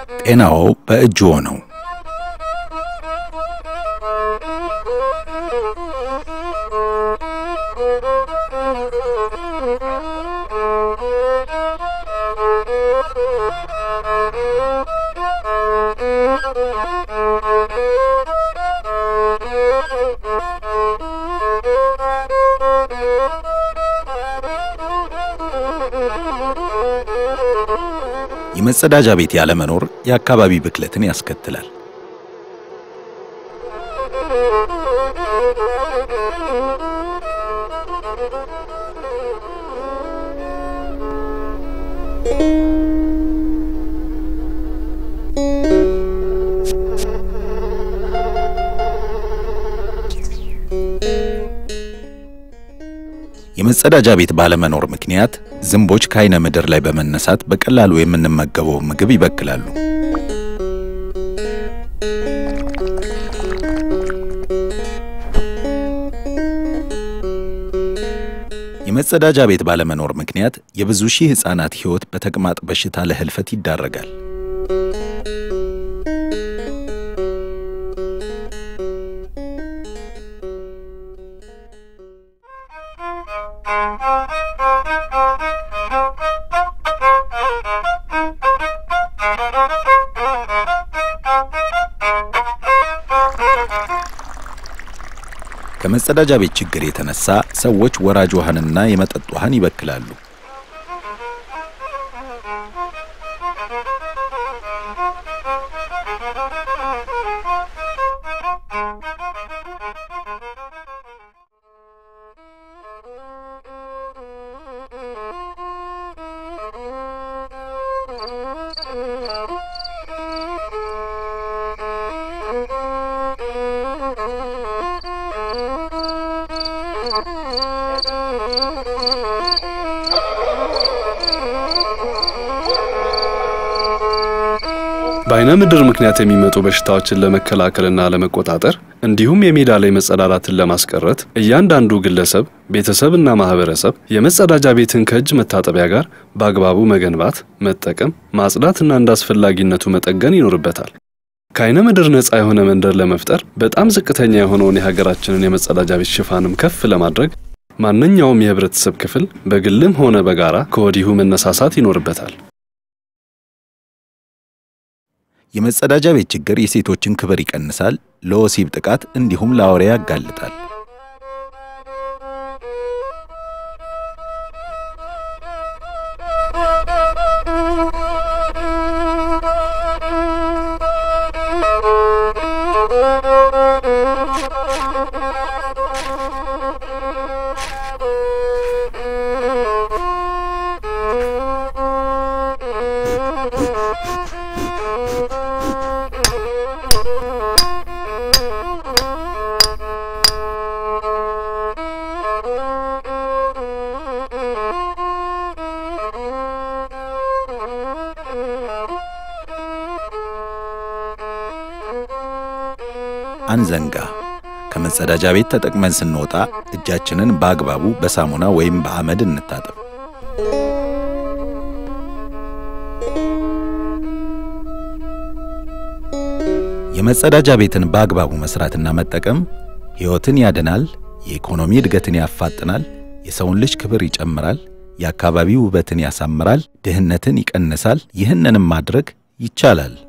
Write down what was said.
ጤናዎ በእጅዎ ነው። የመጸዳጃ ቤት ያለመኖር የአካባቢ ብክለትን ያስከትላል። የመጸዳጃ ቤት ባለመኖር ምክንያት ዝንቦች ከዓይነ ምድር ላይ በመነሳት በቀላሉ የምንመገበው ምግብ ይበክላሉ። የመጸዳጃ ቤት ባለመኖር ምክንያት የብዙ ሺህ ሕፃናት ሕይወት በተቅማጥ በሽታ ለህልፈት ይዳረጋል። ከመጸዳጃ ቤት ችግር የተነሳ ሰዎች ወራጅ ውሃንና የመጠጥ ውሃን ይበክላሉ። በዓይነ ምድር ምክንያት የሚመጡ በሽታዎችን ለመከላከልና ለመቆጣጠር እንዲሁም የሜዳ ላይ መጸዳዳትን ለማስቀረት እያንዳንዱ ግለሰብ፣ ቤተሰብና ማህበረሰብ የመጸዳጃ ቤትን ከእጅ መታጠቢያ ጋር በአግባቡ መገንባት፣ መጠቀም፣ ማጽዳትና እንደ አስፈላጊነቱ መጠገን ይኖርበታል። ከዓይነ ምድር ነፃ የሆነ መንደር ለመፍጠር በጣም ዝቅተኛ የሆነውን የሀገራችንን የመጸዳጃ ቤት ሽፋንም ከፍ ለማድረግ ማንኛውም የህብረተሰብ ክፍል በግልም ሆነ በጋራ ከወዲሁ መነሳሳት ይኖርበታል። የመጸዳጃ ቤት ችግር የሴቶችን ክብር ይቀንሳል፣ ለወሲብ ጥቃት እንዲሁም ለአውሬ ያጋልጣል። አንዘንጋ። ከመጸዳጃ ቤት ተጠቅመን ስንወጣ እጃችንን በአግባቡ በሳሙና ወይም በአመድ እንታጠብ። የመጸዳጃ ቤትን በአግባቡ መስራትና መጠቀም ሕይወትን ያድናል፣ የኢኮኖሚ እድገትን ያፋጥናል፣ የሰውን ልጅ ክብር ይጨምራል፣ የአካባቢ ውበትን ያሳምራል፣ ድህነትን ይቀንሳል። ይህንንም ማድረግ ይቻላል።